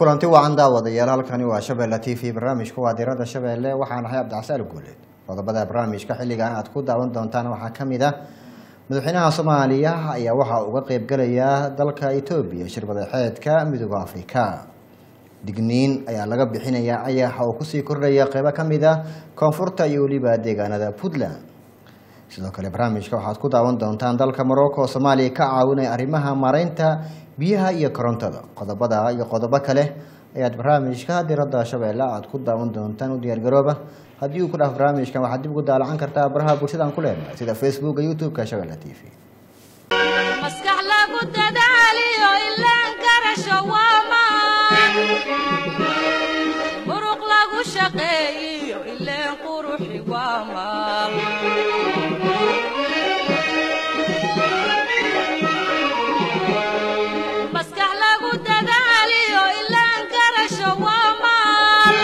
kulanti wacan daawadayaal halkani waa shabeelle t v barnaamijku waa diirada shabeelle waxaan ahay cabdicasaal guuleed qodobada barnaamijka xilligan aad ku daawan doontaan waxaa ka mid ah madaxweynaha soomaaliya ayaa waxaa uga qeybgalaya dalka etoobiya shirbadeexeedka midooda afrika digniin ayaa laga bixinayaa ayaxa oo kusii kordhaya qeybo ka mid ah koonfurta iyo weliba deegaanada puntland sidoo kale barnaamijka waxaad ku daawan doontaan dalka morocco oo soomaaliya ka caawinaya arrimaha maareynta biyaha iyo korontada qodobada iyo qodobo kale ayaad barnaamijka diradda shabeelle aad ku daawan doontaan u diyaargarooba haddii uu ku dhaaf barnaamijkan waxaad dib ugu daalacan kartaa baraha bulshadaan ku leenahay sida facebooka youtube-ka shabeelle t v maskax lagu dadaaliyo ilaan garasho waamaan muruq lagu shaqeeyiyo ileen quruxi waamaan maskax lagu dadaaliyo ilaan garasho waamaan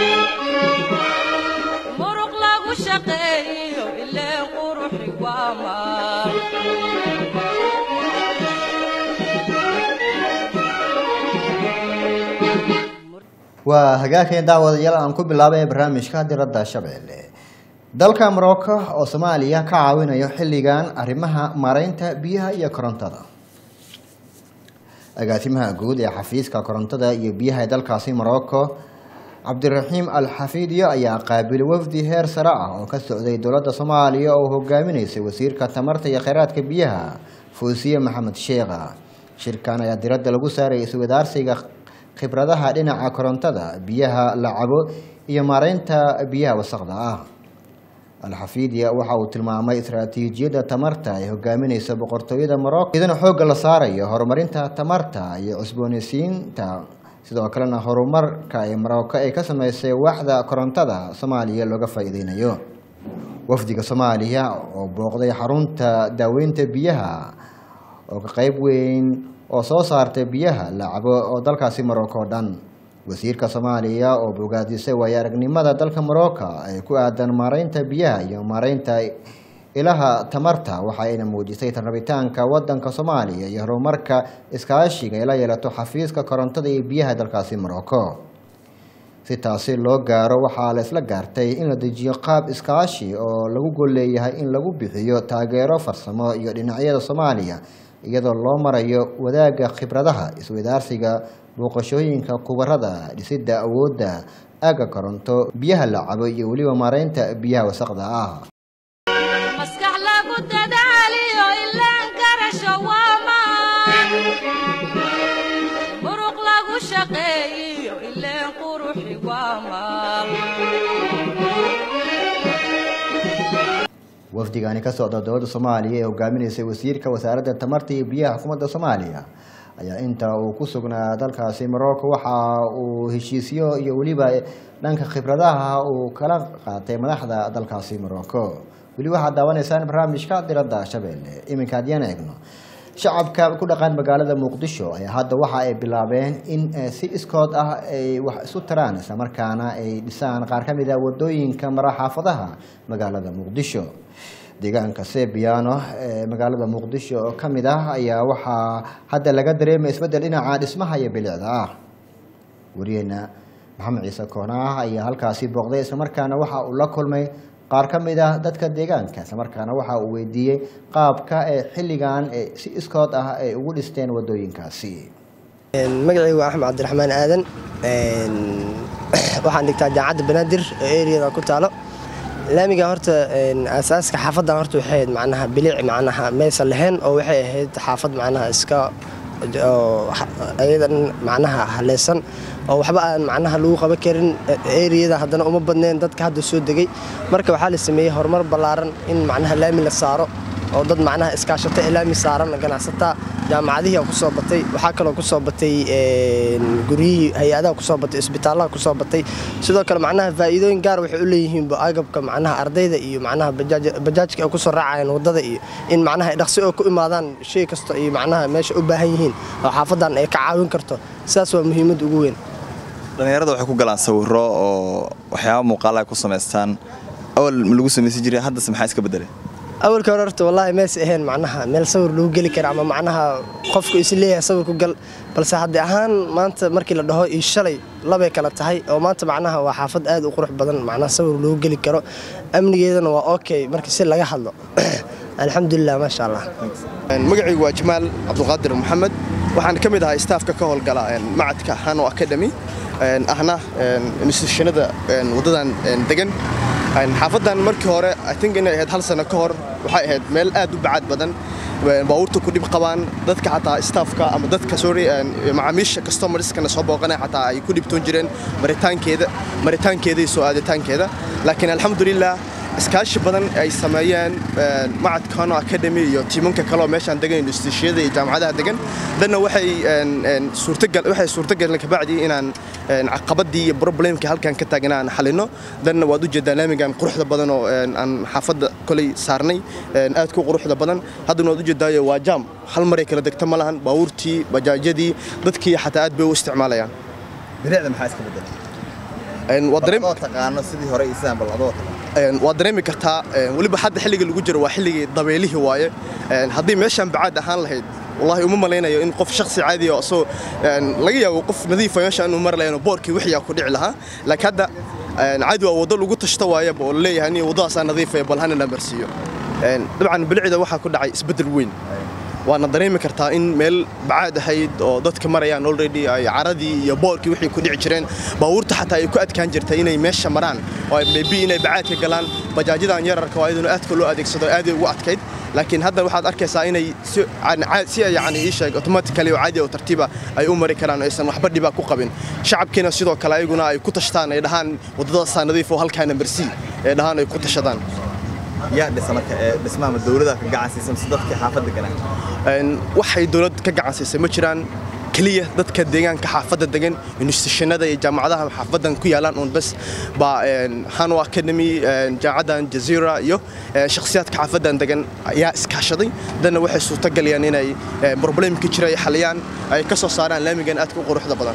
muruq lagu shaqeeyiyo ileen quruxi waamaan waa hagaageen daawadayaal aan ku bilaabay barnaamijka diradda shabeelle dalka morocco oo soomaaliya ka caawinayo xilligan arrimaha maareynta biyaha iyo korontada agaasimaha guud ee xafiiska korontada iyo biyaha ee dalkaasi morocco cabdiraxiim al xafiidyo ayaa qaabilay wafdi heer sare ah oo ka socday dowladda soomaaliya oo hogaaminaysay wasiirka tamarta iyo kheyraadka biyaha fuusiye maxamed sheekha shirkan ayaa diradda lagu saarayay iswadaarsiga khibradaha dhinaca korontada biyaha la cabo iyo maareynta biyaha wasaqda ah alxafiidya waxa uu tilmaamay istaraatiijiyadda tamarta ay hogaaminaysa boqortooyada morocco idana xoogga la saarayo horumarinta tamarta iyo cusboonaysiinta sidoo kalena horumarka ay morocco ay ka sameysay waaxda korontada soomaaliya looga faa-iideynayo wafdiga soomaaliya oo booqday xarunta daaweynta biyaha oo ka qeyb weyn oo soo saartay biyaha la cabo oo dalkaasi morocco o dhan wasiirka soomaaliya oo bogaadisay waayo aragnimada dalka morocco ee ku aadan maareynta biyaha iyo maareynta ilaha tamarta waxa ayna muujisay rabitaanka wadanka soomaaliya iyo horumarka iskaashiga ay la yeelato xafiiska korontada iyo biyaha dalkaasi morocco si taasi loo gaaro waxaa la isla gaartay in la dejiyo qaab iskaashi oo lagu golleeyahay in lagu bixiyo taageero farsamo iyo dhinacyada soomaaliya iyadoo loo marayo wadaagga khibradaha iswadaarsiga booqashooyinka kubarada dhisidda awoodda aagga koronto biyaha la cabo iyo weliba maareynta biyaha wasaqda ah maskax lagu dadaaliyo ilaan garasho waamaan muruq lagu shaqeeyiyo ileen quruxi waamaan wafdigani ka socda dowladda soomaaliya ee hogaaminaysay wasiirka wasaaradda tamarta iyo biyaha xukuumadda soomaaliya ayaa inta uu ku sugnaa dalkaasi morocco waxa uu heshiisyo iyo weliba dhanka khibradaha uu kala qaatay madaxda dalkaasi morocco weli waxaad daawanaysaan barnaamijka diradda shabeelle iminka haddiyaan eegno shacabka ku dhaqan magaalada muqdisho ayaa hadda waxa ay bilaabeen in si iskood ah ay wax isu taraan islamarkaana ay dhisaan qaar ka mid ah wadooyinka mara xaafadaha magaalada muqdisho deegaanka sebiano ee magaalada muqdisho oo ka mid ah ayaa waxaa hadda laga dareemay isbeddel dhinaca dhismaha iyo bilicda ah wariyeena maxamed ciise koonah ayaa halkaasi booqday islamarkaana waxa uu la kulmay qaar ka mid ah dadka deegaanka islamarkaana waxa uu weydiiyey qaabka ee xilligan si iskood ah ay ugu dhisteen wadooyinkaasi magacaygu waa axmed cabdiraxmaan aadan waxaan dhigtaa jaamacadda banaadir oo eriyada ku taalo laamiga horta aasaaska xaafaddan horta waxay ahayd macnaha bilic macnaha maysan lahayn oo waxay ahayd xaafad macnaha iska ayadan macnaha haleysan oo waxba aan macnaha lagu qaban karin eriyada haddana uma badneen dadka hadda soo degay marka waxaa la sameeyey horumar ballaaran in macnaha laami la saaro oo dad macnaha iskaashata ee laami saaran ganacsataa jaamacadihii ku soo batay waxaa kaloo ku soo batay guryihii hay-adaha ku soo batay isbitaalaha ku soo batay sidoo kale macnaha faa'iidooyin gaar waxay u leeyihiin agabka macnaha ardayda iyo macnaha bajaajka ay ku soo raacayaan waddada iyo in macnaha dhaqsi oo ku imaadaan shay kasta iyo macnaha meesha u baahan yihiin oo xaafadan ay ka caawin karto sidaas waa muhiimad ugu weyn dhallinyarada waxay ku galaan sawiro oo waxyaaba muuqaala ay ku samaystaan awal ma lagu samaysan jiray haddase maxaa iska beddelay awalka hore horta wallaahi mees ahayn macnaha meel sawir lagu geli kara ama macnaha qofku is leeyahay sawir ku gal balse haddii ahaan maanta markii la dhaho iyo shalay labay kala tahay oo maanta macnaha waa xaafad aad u qurux badan macnaha sawir lagu geli karo amnigeedana waa okay markii si laga hadlo alxamdulilah maasha allah magacaygu waa jamaal cabdulqaadir maxamed waxaan ka mid ahaa staafka ka howlgala macadka hano academy ahna institutionada wadadan degan xaafadan markii hore i think inay ahayd hal sano ka hor waxay ahayd meel aad u bacaad badan baabuurta ku dhib qabaan dadka xataa staafka ama dadka sorry macaamiisha customerskana soo booqanaya xataa ay ku dhibtoon jireen maritaankeeda maritaankeeda iyo soo aaditaankeeda laakiin alxamdulilah iskaashi badan ay sameeyeen macadka hano academy iyo tiimanka kale oo meeshaan degan instituushiyada iyo jaamacadaha degan danna waxay suurtagal waxay suurtagal kabacdi inaan caqabadii iyo problemkii halkan ka taagan aan xalino danna waad u jeedaa laamigan quruxda badan oo aan xaafadda kolay saarnay aad ku quruxda badan haddana waad u jeedaayo waa jaam hal maray kala degta ma lahan baabuurtii bajaajyadii dadkii xataa aad bay u isticmaalayaan bilicda maxaa iska bedelay waa dareem adoo taqaano sidii hore iyo sidaan bal adoo taqaano waa dareemi kartaa weliba hadda xilliga lagu jiro waa xilligii dabeelihii waaye haddii meeshaan bacaad ahaan lahayd wallahi uma malaynayo in qof shakhsi caadi oo asoo laga yaabo qof nadiifa meeshaan inuu mari lahayn boorkii wixiyaa ku dhici lahaa laakiin hadda caadi waa waddo lagu tashto waayaba oo laleeyahay nin waddadaasaa nadiifaya bal hana la marsiiyo dabcan bilicda waxaa ku dhacay isbeddel weyn waana dareemi kartaa in meel bacaad ahayd oo dadka marayaan already ay caradii iyo boorkii wixii ku dhici jireen baabuurta xataa ay ku adkaan jirtay inay meesha maraan oo maybe inay bacaadka galaan bajaajadan yararka waa iyaduna aadka loo adeegsado aaday ugu adkayd laakiin hadda waxaad arkaysaa inay si si yani ii sheeg automatically oo caadi oo tartiiba ay u mari karaan aysan waxba dhibaa ku qabin shacabkiina sidoo kale ayaguna ay ku tashtaan ay dhahaan waddadaasaa nadiif oo halkaana marsii ee dhahaan ay ku tashadaan yaa dhisa marka ee dhismaha dowladda ka gacan siisay mise dadkii xaafadda ganaa waxay dowlad ka gacan siisay ma jiraan keliya dadka deegaanka xaafadda degan institutionada iyo jaamacadaha xaafadan ku yaalaan uun bas baa hano academy jaamacadan jazeera iyo shakhsiyaadka xaafadan degan ayaa iskaashaday danna waxay suurtagelayaan inay problemka jira ay xaliyaan ay ka soo saaraan laamigan aadka u quruxda badan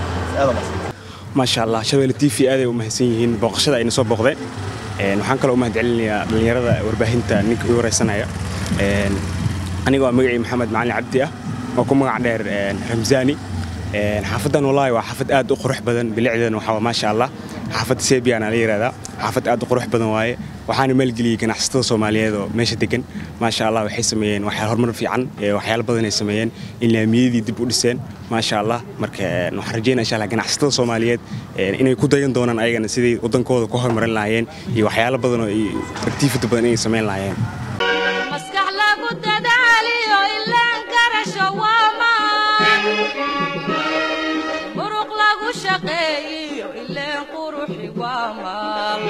maasha allah shabeelle t v aaday u mahadsan yihiin booqashada ayna soo booqdeen waxaan kaloo u mahad celinayaa dhallinyarada warbaahinta ninka igu wareysanaya aniga waa magacii maxamed macalin cabdi ah oo ku magac dheer ramzani xaafaddan wallaahi waa xaafad aad u qurux badan bilicdeena waxaa maasha allah xaafadda sebiyaana la yidhahdaa xaafad aad u qurux badan waaye waxaana maalgeliyey ganacsatada soomaaliyeed oo meesha degan maasha allah waxay sameeyeen waxyaal horumar fiican waxyaalo badan ay sameeyeen in laamiyadii dib u dhiseen maasha allah marka waxaan rajeynaya insha allah ganacsatada soomaaliyeed inay ku dayan doonaan ayagana sidii waddankooda ku horumarin lahaayeen iyo waxyaalo badan oo activity badan inay samayn lahaayeen maskax lagu dadaaliyo ilaan garasho waamaan muruq lagu shaqeeyiyo ileen quruxi waamaan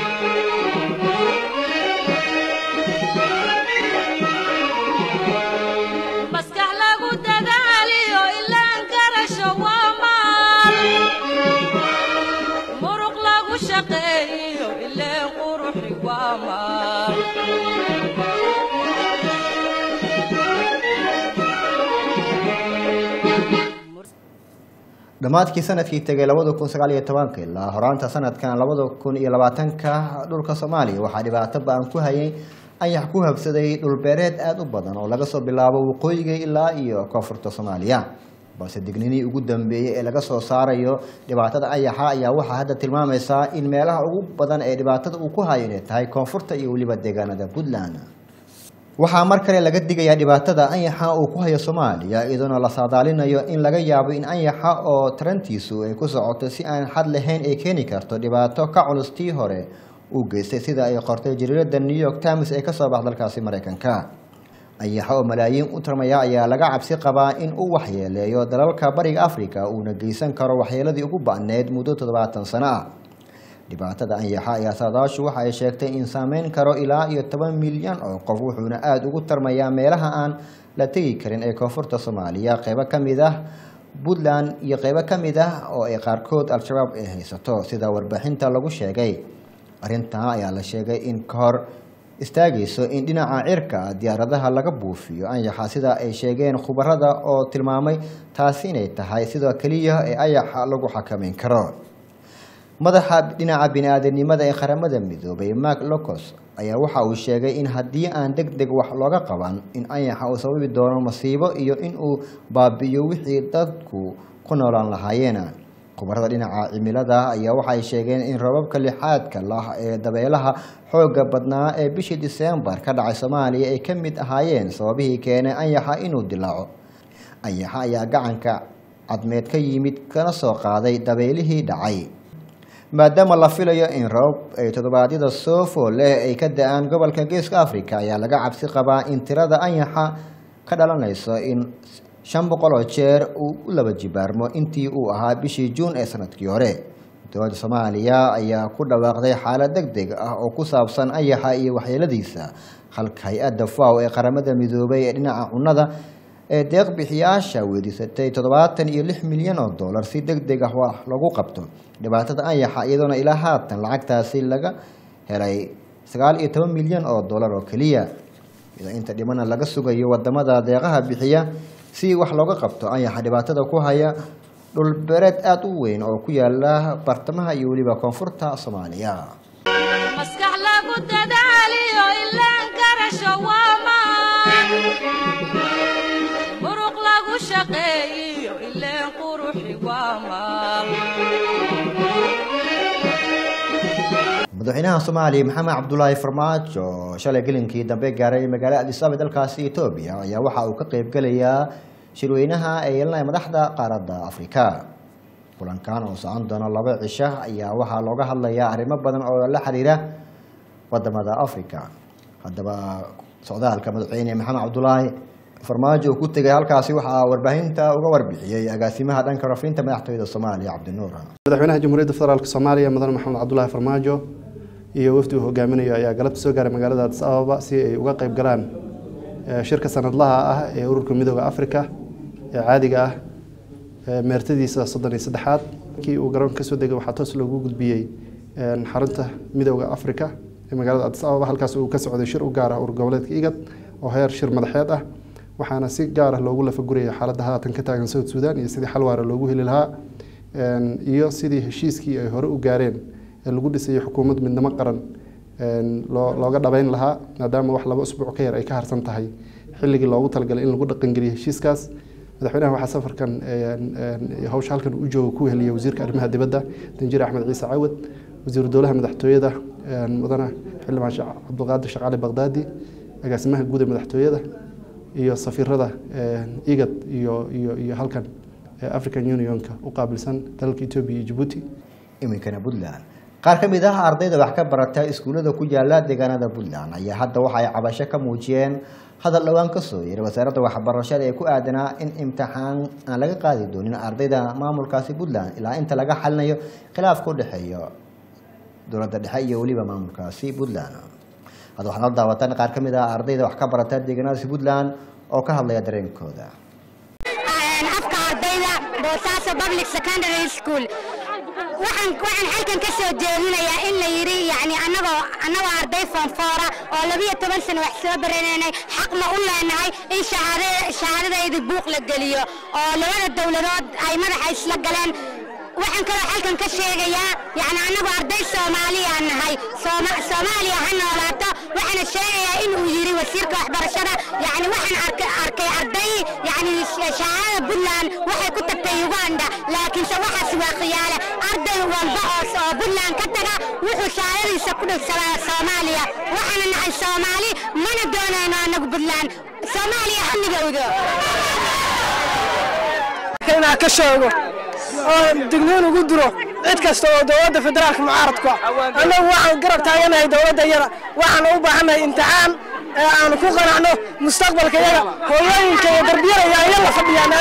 maskax lagu dadaaliyo ilaan garasho waamaan muruq lagu shaqeeyiyo ileen quruxi waamaan dhammaadkii sanadkii tegay labada kun sagaal iyo tobanka ilaa horaanta sanadkan labada kun iyo labaatanka dhulka soomaaliya waxaa dhibaato ba-an ku hayay ayax ku habsaday dhulbeereed aada u badan oo laga soo bilaabo waqooyiga ilaa iyo koonfurta soomaaliya balse digninii ugu dambeeyey ee laga soo saarayo dhibaatada ayaxa ayaa waxaa hadda tilmaamaysaa in meelaha ugu badan ee dhibaatada uu ku hayo inay tahay koonfurta iyo weliba deegaanada puntland waxaa mar kale laga digayaa dhibaatada anyaxa uu ku hayo soomaaliya iyadoona la saadaalinayo in laga yaabo in anyaxa oo tarantiisu ay ku socoto si aan xad lahayn ay keeni karto dhibaato ka culus tii hore uu geystay sida ay qortay jariirada new york times ee kasoo bax dalkaasi maraykanka anyaxa oo malaayiin u tarmaya ayaa laga cabsi qabaa in uu waxyeeleeyo dalalka bariga africa uuna geysan karo waxyeeladii ugu ba-neyd muddo toddobaatan sano ah dhibaatada anyaxa ayaa saadaashu waxa ay sheegtay in saameyn karo ilaa iyo toban milyan oo qof wuxuuna aada ugu tarmayaa meelaha aan la tegi karin ee koonfurta soomaaliya qeybo ka mid ah puntland iyo qeybo ka mid ah oo ay qaarkood al-shabaab ay haysato sida warbixinta lagu sheegay arrintaa ayaa la sheegay in ka hor istaagayso in dhinaca cirka diyaaradaha laga buufiyo anyaxa sida ay sheegeen khubarada oo tilmaamay taasi inay tahay sidoo keliya ee ayaxa lagu xakameyn karo madaxa dhinaca bini-aadanimada ee qaramada midoobay mark locos ayaa waxa uu sheegay in haddii aan deg deg wax looga qaban in ayaxa uu sababi doono masiibo iyo in uu baabi'iyo wixii dadku ku noolaan lahaayeen khubarada dhinaca cimilada ayaa waxay sheegeen in robabka lixaadka lah ee dabeelaha xooga badnaa ee bishii diseembar ka dhacay soomaaliya ay ka mid ahaayeen sababihii keenay anyaxa inuu dilaaco anyaxa ayaa gacanka cadmeed ka yimid kana soo qaaday dabeylihii dhacay maadaama la filayo in robab ay toddobaadyada soo fool leh ay ka da-aan gobolka geeska africa ayaa laga cabsi qabaa in tirada anyaxa ka dhalanayso in shan boqol oo jeer uu u laba jibaarmo intii uu ahaa bishii juun ee sanadkii hore dowladda soomaaliya ayaa ku dhawaaqday xaalad deg deg ah oo ku saabsan ayaxa iyo waxyeeladiisa halka hay-adda faw ee qaramada midoobay ee dhinaca cunnada ee deeq bixiyaasha weydiisatay toddobaatan iyo lix milyan oo dollar si deg deg ah wax lagu qabto dhibaatada anyaxa iyadoona ilaa haatan lacagtaasi laga helay sagaal iyo toban milyan oo dollar oo keliya iyadoo inta dhimana laga sugayo wadamada deeqaha bixiya si wax looga qabto anyaxa dhibaatada ku haya dhulbereed aada u weyn oo ku yaala bartamaha iyo weliba koonfurta soomaaliya maskax lagu dadaaliyo ilaan garasho waa maan muruq lagu shaqeeyiyo ileen quruxi waa maal madaxweynaha soomaaliya maxamed cabdulaahi farmaajo oo shalay gelinkii dambe gaaray magaalada adisaba dalkaasi etoobiya ayaa waxa uu ka qeybgelayaa shirweynaha ee yeelanaya madaxda qaaradda afrika kulankan oo socon doona laba cisho ayaa waxaa looga hadlayaa arrimo badan oo la xiriira wadamada africa haddaba socdaalka madaxweyne maxamed cabdulaahi farmaajo uu ku tegay halkaasi waxaa warbaahinta uga warbixiyey agaasimaha dhanka rafinta madaxtooyada soomaaliya cabdinuur madaxweynaha jamhuuriyadda federaalk soomaaliya mudane maxamed cabdulaahi farmaajo iyo wafdi uu hogaaminayo ayaa galabta soo gaaray magaalada adis ababa si ay uga qayb galaan eh, shirka sanadlaha ah ee ururka midooda afrika ee caadiga ah eh, meertadiisa soddon iyo saddexaad kii uu garoonka kasoo degay waxaa toos loogu gudbiyey eh, xarunta midooda afrika ee magaalada adis ababa halkaas uu ka socday shir u gaar ah urur goboleedka igad oo heer shir madaxeed ah waxaana si gaar ah loogu lafaguraya xaaladda haatan ka taagan south sudan iyo sidii xal waara loogu heli lahaa een, iyo sidii heshiiskii ay hore u gaareen ee lagu dhisayay xukuumad midnimo qaran een, loo- looga dhabeyn lahaa maadaama wax laba usbuuc ka yar ay ka harsan tahay xilligii loogu talagalay in lagu dhaqangeliyo heshiiskaas madaxweynaha waxaa safarkan een, een, hawsha halkan u jooga ku heliyay wasiirka arrimaha dibadda danjir axmed ciise cawad wasiiru dowlaha madaxtooyada een, mudane xildhibaan sheekh cabdulqaadir shaqaali baqdaadi agaasimaha guud ee madaxtooyada iyo safiirada een, igad iyo iyo iyo halkan ee african unionka u qaabilsan dalalka etoobiya iyo jabuuti iminkana puntland qaar ka mid ah ardayda wax ka barata iskuullada ku yaala deegaanada puntland ayaa hadda waxa ay cabasho ka muujiyeen hadal dhowaan ka soo yeeray wasaaradda waxbarashada ee ku aadanaa in imtixaan aan laga qaadi doonin ardayda maamulkaasi puntland ilaa inta laga xalinayo khilaafka u dhexeeya dowladda dhexe iyo weliba maamulkaasi puntland hadda waxaad la daawataan qaar ka mid ah ardayda wax ka barata deegaanadaasi puntland oo ka hadlaya dareenkooda afka ardayda boosaaso public secondary school waxaan waxaan halkan ka soo jeedinayaa in la yidhi yacni annagoo annagoo arday foonfoora oo labiyo toban sano wax soo baranaynay xaqna u leenahay in shahaadada shahaadadayda buuq la geliyo oo labada dowladood ay madaxa isla galeen waxaan kaloo halkan ka sheegayaa yacni annagu arday soomaaliyaa nahay Sooma- soomaaliya ha noolaato waxaana sheegayaa inuu yidhi wasiirka waxbarashada yacni waxaan arkay arkay arday yacni sh- shahaadada puntland waxay ku tagtay uganda laakiinse waxaas waa khiyaale arday walba oo s- oo puntland ka taga wuxuu shahaadadiisa ku dhigsadaa soomaaliya waxaana nahay soomaali mana doonayno annagu puntland soomaaliya ha midowdo inaa ka sheego oo digniin ugu diro cid kasta oo dowladda federaalka mucaaradku ah annagu waxaan garab taaganahay dowladda yada waxaan u baahannahay imtixaan ee aanu ku qanacno mustaqbalka yaga hooyooyinka iyo darbiyada iyo aya la fadhiyaan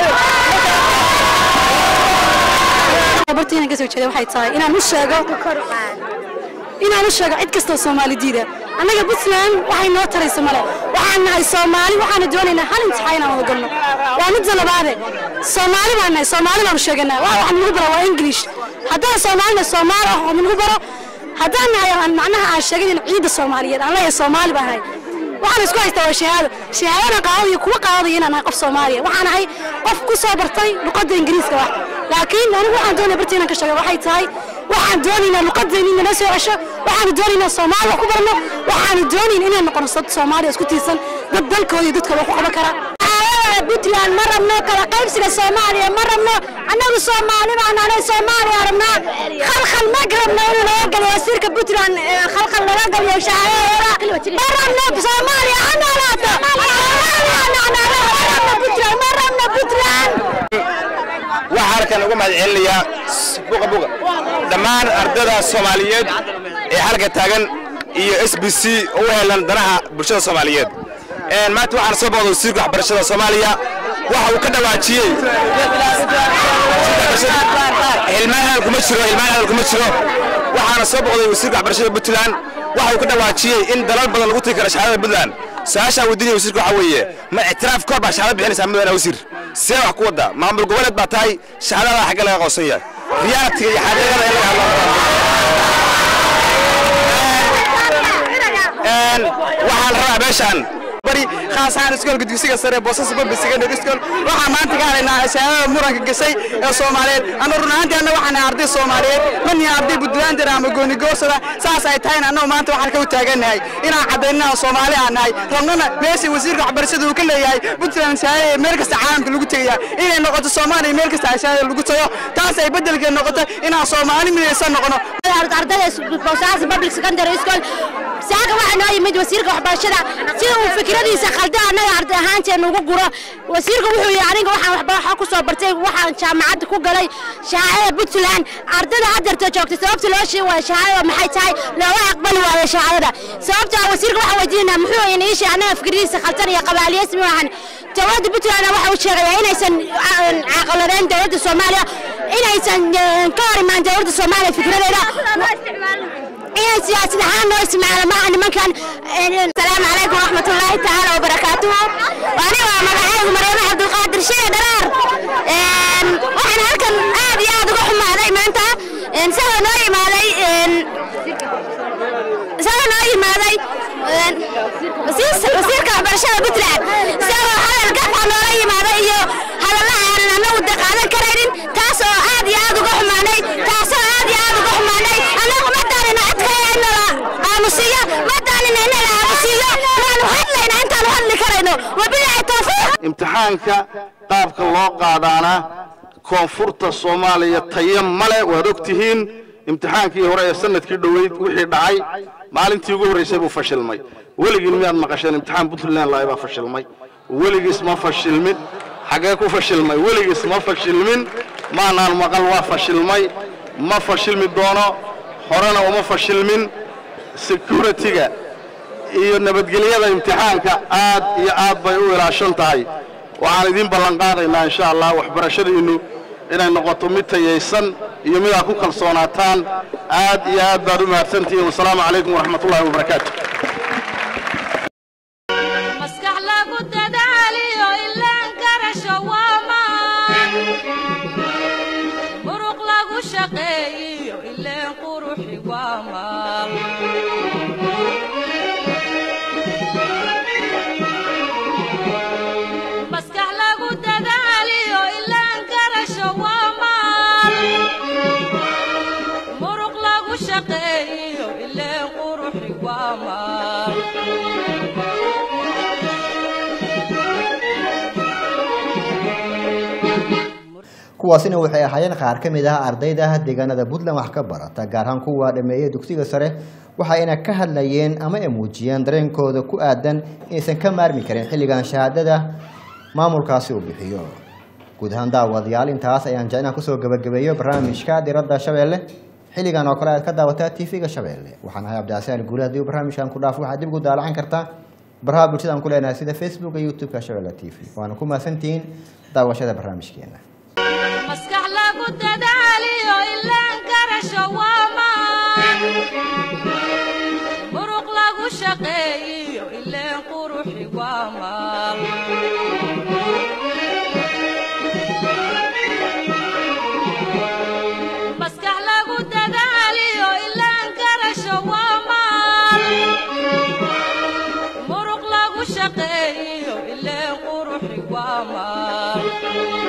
bartayna ka soo jeeda waxay tahay inaan u sheego inaan u sheego cid kastoo Soomaali diida annaga Puntland waxay noo tarayso male waxaan nahay Soomaali waxaana doonaynaa hal imtixaan inaan wada galno waa mid labaade Soomaali baan nahay Soomaali baan sheeganaa waa waxaan nagu baro waa English haddaan Soomaalina Soomaali ah oo nagu baro haddaan nahay aan macnaha aan sheegay in ciidda Soomaaliyeed aan leeyahay Soomaali baan nahay waxaan isku haystaa waa shahaado shahaadana qaadaya kuwa qaadaya inaan nahay qof Soomaaliya waxaan nahay qof ku soo bartay luqadda Ingiriiska wax laakiin anigu waxaan doonaya bartayna ka sheego waxay tahay waxaan doonaynaa luqadeenni nala soo cesho waxaanu doonaynaa soomaaliya ku barno waxaanu doonayn inay noqono dad soomaaliya isku tiirsan dad dalkooda iyo dadka wax ku qaban kara puntland ma rabno kala qaybsiga soomaaliya ma rabno annagu soomaali baan anay soomaaliya rabnaa khalkhal ma rabno inuu naga galiyo wasiirka puntland khalkhal naga galiyo shaayadeeda ma rabno soomaaliya ha noolaato ma rabno puntland waxaa halkan uga mahad celinayaa buqa buqa dhammaan ardada soomaaliyeed ee halka taagan iyo s b c oo u helan danaha bulshada soomaaliyeed maanta waxaan soo booqday wasiirka waxbarashada soomaaliya waxa uu ka dhawaajiyey hilmaan hadal kuma jiro hilmaan hadal kuma jiro waxaana soo booqday wasiirka waxbarashada puntland waxa uu ka dhawaajiyey in dalal badan lagu tiri karo shahaadada puntland su-aashaa weydiinaya wasiirka waxaa weeye ma ictiraaf koor baa shahaado bixinaysaa mudane wasiir see wax ku wadda maamul goboleed baa tahay shahaadada xagga laga qoonsan yahay riyaalatiga iyo xaqiiqada in laga hadlo waxaan rabaa meeshaan bari khaas ahaan iskoolka dugsiga sare boosas babbi secondary school waxaan maanta ka helaynaa shahaadada muranka gashay ee soomaaliyeed ana run ahaantii anna waxaan arday soomaaliyeed man yahay arday puntland ama goonigoosada saas ay tahayna annagu maanta waxaan ka u taagannahay inaan caddaynana soomaali aan nahay rabnana meesha wasiirka waxbarashada uu ka leeyahay puntland shahaadada meel kasta caalamka lagu tegaya inay noqoto soomaaliya meel kasta shahaadada lagu tago taas ay beddelkeed noqoto inaan soomaali midaysan noqono ardayda boosaaas public secondary school saaga waxaa noo yimid wasiirka waxbarashada si uu fikradiisa khalda annaga arday ahaanteena ugu guro wasiirku wuxuu yidhi aniga waxaan waxba waxa ku soo bartay waxaan jaamacadda ku galay shahaadada puntland ardayda haddeerta joogtay sababta loo sheegi waayo shahaadada maxay tahay looga aqbali waayo shahaadada sababta wasiirka waxaan weydiinaynaa muxuu inii sheegay annaga fikradiisa khaldan iyo qabaaliyasmi waxaan dowladda puntland waxa uu sheegayaa inaysan caqaladeen dowladda soomaaliya inaysan ka hor imaan dowladda soomaaliya fikradeeda inay siyaasad ahaan noo isticmaalo maaha nimankan asalaamu calaykum waraxmatullaahi tacaala wabarakaatuhu ani waa magacaygu maryamo cabdulqaadir shee dharaar waxaan halkan aad iyo aad uga xumaaday maanta isagoo noo yimaaday isagoo noo yimaaday wasiirka waxbarashada puntland isagoo hadal gafa noola yimaaday iyo hadalla aanan anagu qaadan karaynin taas oo aad iyo aad uga xumaanay taasoo aad iyo aad uga xumaanay anagu ma daanina codkaya in nala aamusiiyo ma daanina in nala aamusiiyo waanu hadlayna intaanu hadli karayno wabilaahi tawfiiq imtixaanka qaabka loo qaadaana koonfurta soomaaliya tayo male waad og tihiin imtixaankii hore ee sanadkii dhoweyd wixii dhacay maalintii ugu horraysay buu fashilmay weligiin miyaad maqasheen imtixaan puntland lahay baa fashilmay weligiis ma fashilmin xaggee ku fashilmay weligiis ma fashilmin maanaan maqal waa fashilmay ma fashilmi doono horena uma fashilmin security-ga iyo nabadgelyada imtixaanka aad iyo aad bay u ilaashan tahay waxaan idiin ballanqaadaynaa insha allah waxbarashadiinnu inay noqoto mid tayaysan iyo midaad ku kalsoonaataan aad iyo aad baad u mahadsantihiin wasalaamu calaykum waraxmatullahi wabarakaatu maskax lagu dadaaliyo ilaan garasho waamaan muruq lagu shaqeeyiyo ileen quruxi waamaan maskax lagu dadaaliyo ilaan garasho waamaan muruq lagu shaqeeyiyo ileen quruxi waamaan kuwaasina waxay ahaayeen qaar ka mid ah ardayda deegaanada puntland wax ka barata gaar ahaan kuwa dhameeya dugsiga sare waxayna ka hadlayeen ama ay muujiyeen dareenkooda ku aadan inaysan ka maarmi karin xilligan shahaadada maamulkaasi uu bixiyo guud ahaan daawadayaal intaas ayaan jecnaa kusoo gabagabeeyo barnaamijka diradda shabeelle xilligan oo kale aad ka daawataa tv-ga shabeelle waxaan ahay cabdicasaan guuli haddii barnaamijkan ku dhaafo waxaad dib ugu daalacan kartaa baraha bulshada aan ku leenahay sida facebook iyo youtube-ka shabeelle t v waana ku mahadsantihiin daawashada barnaamijkeena maskax lagu dadaaliyo ilaan garasho waamaan muruq lagu shaqeeyiyo ileen quruxi waamaan maskax lagu dadaaliyo ilaan garasho waamaan muruq lagu shaqeeyiyo ileen quruxi waamaan